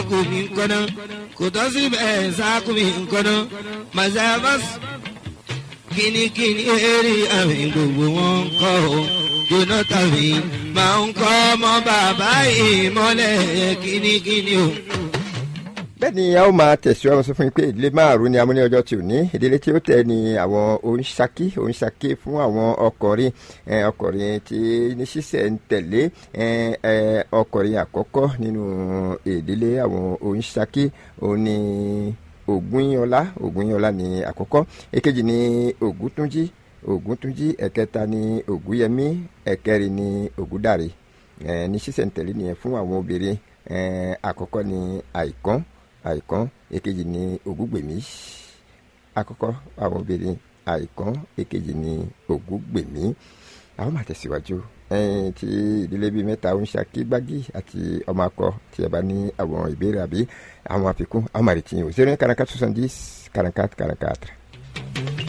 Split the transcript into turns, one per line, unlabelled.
sáàkù mi nkọ́nà kò tọ́ síbẹ̀ sáàkù mi nkọ́nà mazabas kínníkínní eré àmì gbogbo wọn ń kọ́ o jonathan mi máa ń kọ́ ọmọ bàbá ìmọ̀lẹ̀ kínníkínní o
bẹ́ẹ̀ ni a ó máa tẹ̀síwájú sọ fún yín pé ìdílé márùn-ún ni a mú ní ọjọ́ tí ò ní ìdílé tí ó tẹ̀ ní àwọn oníṣàkí oníṣàkí fún àwọn ọkùnrin ọkùnrin tí ní ṣíṣẹ̀ ń tẹ̀lé ọkùnrin àkọ́kọ́ nínú ìdílé àwọn oníṣàkí òun ni ògúnyọlá ògúnyọlá ni àkọ́kọ́ èkejì ni ògúntúnjí ògúntúnjí ẹ̀kẹta ni ògúyẹmí ẹ̀kẹrin ni ògúdàrí ní ṣíṣẹ̀ ń tẹ̀lé nìyẹn fún àwọn obìnrin àkọ́kọ́ ni àìkán àìkán èkejì ní ògúngbèmí àkọ́kọ́ àwọn obìnrin àìkán èkejì ní ògúngbèmí àwọn máa tẹ̀síwájú tí ìdílé bíi mẹ́ta ń ṣàkí gbági àti ọmọ akọ tí ẹ bá ní àwọn ìbéèrè àbí àwọn àfikún àwọn màrìtì yìí ò zero nine quarante quatre soixante dix quarante quatre quarante quatre.